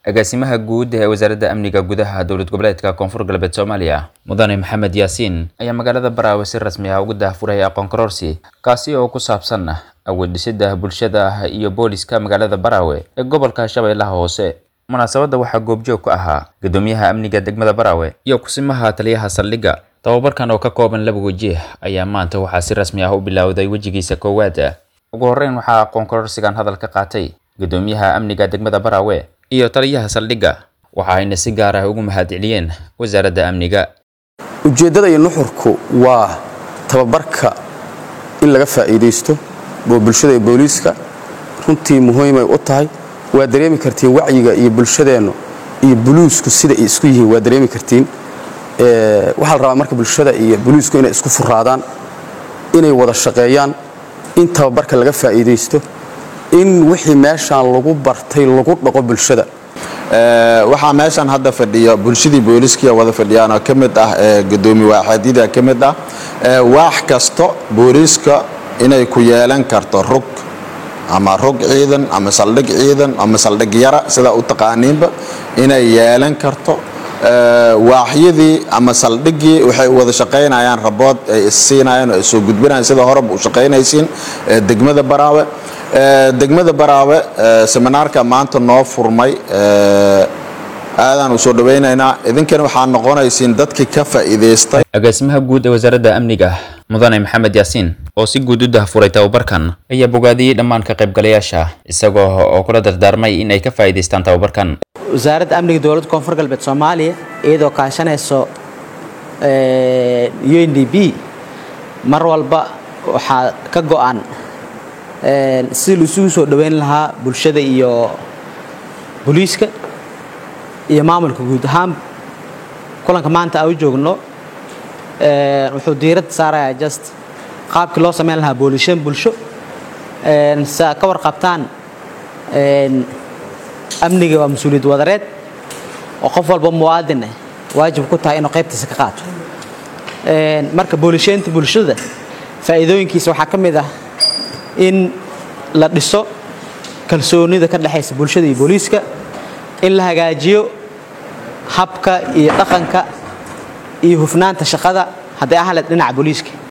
agaasimaha guud ee wasaaradda amniga gudaha dowlad goboleedka koonfur galbeed soomaaliya mudane maxamed yaasiin ayaa magaalada baraawe si rasmi ah ugu daahfuray aqoon kororsi kaasi oo ku saabsan awoodhisida bulshada iyo booliska magaalada baraawe ee gobolka shabeellaha hoose munaasabadda waxaa goobjoog ku ahaa guddoomiyaha amniga degmada baraawe iyo kusimaha taliyaha saldhigga tababarkan oo ka kooban laba weji ayaa maanta waxaa si rasmi ah u bilowday wejigiisa koowaad ugu horreyn waxaa aqoon kororsigan hadal ka qaatay guddoomiyaha amniga degmada baraawe iyo taliyaha saldhigga waxa ayna si gaar ah ugu mahadceliyeen wasaaradda amniga ujeeddada iyo nuxurku waa tababarka in laga faa'iidaysto oo bulshada iyo booliiska runtii muhiimay u tahay waa dareemi kartiin wacyiga iyo bulshadeennu iyo buluusku sida ay isku yihiin waa dareemi kartiin waxaa la rabaa marka bulshada iyo buluusku inay isku furaadaan inay wada shaqeeyaan in tababarka laga faa'iidaysto in wixii meeshaan lagu bartay lagu dhaqo bulshada waxaa meeshan hadda fadhiya bulshadii booliskiia wada fadhiyaanoo ka mid ah gudoomi waaxadyada ka mid ah waax kasto booliiska inay ku yeelan karto rug ama rog ciidan ama saldhig ciidan ama saldhig yara sidaa u taqaaniinba inay yeelan karto waaxyadii ama saldhiggii waxay wada shaqaynayaan rabood ay issiinayaan oo ay soo gudbinayaan sida horeba u shaqaynaysiin degmada baraawe degmada baraawe seminaarka maanta noo furmay aadaan u soo dhawaynaynaa idinkana waxaa noqonaysiin dadkii ka faa'iidaystay agaasimaha guud ee wasaaradda amniga mudane maxamed yaasiin oo si guud u dahfuray tababarkan ayaa bogaadiyey dhammaan ka qaybgalayaasha isagoo oo kula dardaarmay in ay ka faa'iidaystaan tababarkan wasaaradda amniga dowladda koonfur galbeed soomaaliya iyadoo kaashanayso u n d b mar walba waxaa ka go-an sidii laisugu soo dhoweyn lahaa bulshada iyo booliiska iyo maamulka guud ahaan kulanka maanta aan u joogno wuxuu diiradda saarayaa just qaabkii loo samayn lahaa boolishan bulsho si aad ka warqabtaan amniga waa mas-uuliyad wadareed oo qof walba muwaadin ah waajib ku tahay inuu qaybtiisa ka qaato marka boolisheynta bulshada faa'iidooyinkiisa waxaa ka mid ah in la dhiso kalsoonida ka dhexaysa bulshada iyo booliiska in la hagaajiyo habka iyo dhaqanka iyo hufnaanta shaqada hadday ahaleed dhinaca booliiska